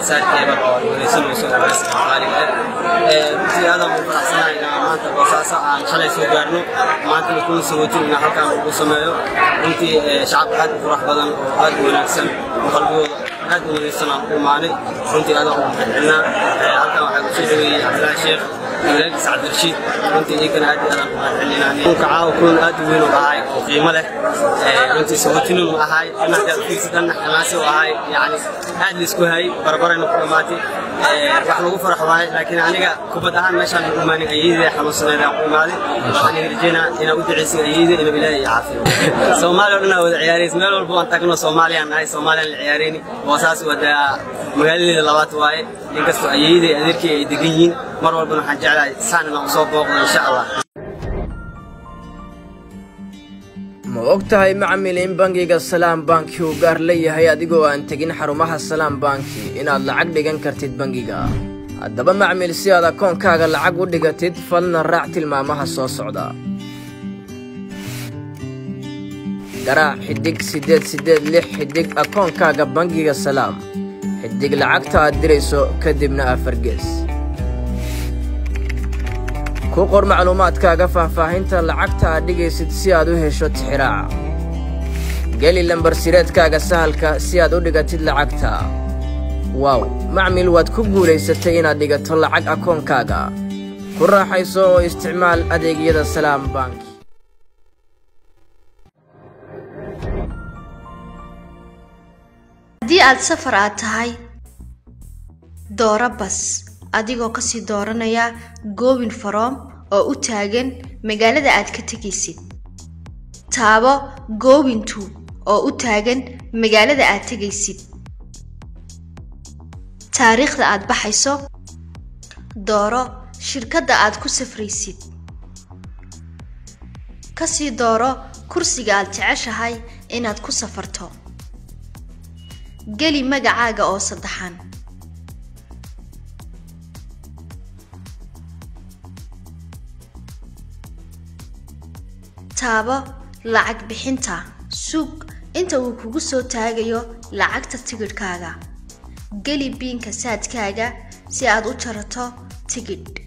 saarkeeda oo wareysanayso wareysiga qaaliga ah runtii aad aan ugu faraxsanahay inaan maanta boosaaso aan shalay soo gaarno maantana kuna sagotin inaan halkaan ugu sameeyo runtii shacab aad u furax badan oo aad u wanaagsan oo qalbigooda aad u wadaysan aan ku imaanay runtii aad aan ugu mahadcelinaa halkaan waxaa kusoo dhaweeyey cabdilaahi sheekh walaalkiis cabdirashiid runtii iyagana aad iyo aad aan ku mahadcelinaa kunka caawa kulan aad u weyn oo ahay oo qiimo leh runtii sagootinin u ahay dhinaca fiirsadanna xamaasi u ahay yani aad la isku hayay barabarayna ku dhammaatay wax lagu farax waaye laakiin aniga kubad ahaan meeshaan lagu imaanin ayeydii xanuunsaneed aan ku imaaday waxaan rajeynaa inaan u duceysin ayeydii inuu ilaahay iyo caafiyo soomaaliya oo dhan aa wada ciyaaraysa meel walba waan tagno soomaaliyaan nahay soomaaliyaan la ciyaarayni boosaas wadaa magaaladeeda labaad waaye inkastoo ayeydii adeerkii ay degan yihiin mar walbana waxaan jeclahay saan inaan usoo booqdo insha allah ma og tahay macmil in bangiga salaam banki uu gaar leeyahay adigoo aan tegin xarumaha salaam banki inaad lacag dhigan kartid bangiga haddaba macmil si aad akoonkaaga lacag u dhigatid falna raac tilmaamaha soo socda garaac xidhig siddeed siddeed lix xidhig akoonkaaga bangiga salaam xidhig lacagta aad dirayso kadibna afar gees ku qor macluumaadkaaga faahfaahinta lacagta aad dhigaysid si aad u hesho tixiraaca geli lambarsireedkaaga sahalka si aad u dhigatid lacagta waaw macmil waad ku guulaysatay inaad dhigato lacag akoonkaaga ku raaxayso oo isticmaal adeegyada salaam banki haddii aad safar aad tahay dooro bas adigoo kasii dooranaya goobin faroom oo u taagan magaalada aad ka tegaysid taabo goobintu oo u taagan magaalada aad tegaysid taariikhda aad baxayso dooro shirkadda aad ku safraysid kasii dooro kursiga aad jeceshahay inaad ku safarto geli magacaaga oo saddexan taabo lacag bixinta suug inta uu kugu soo taagayo lacagta tigidhkaaga geli biinka saadkaaga si aad u jarato tigidh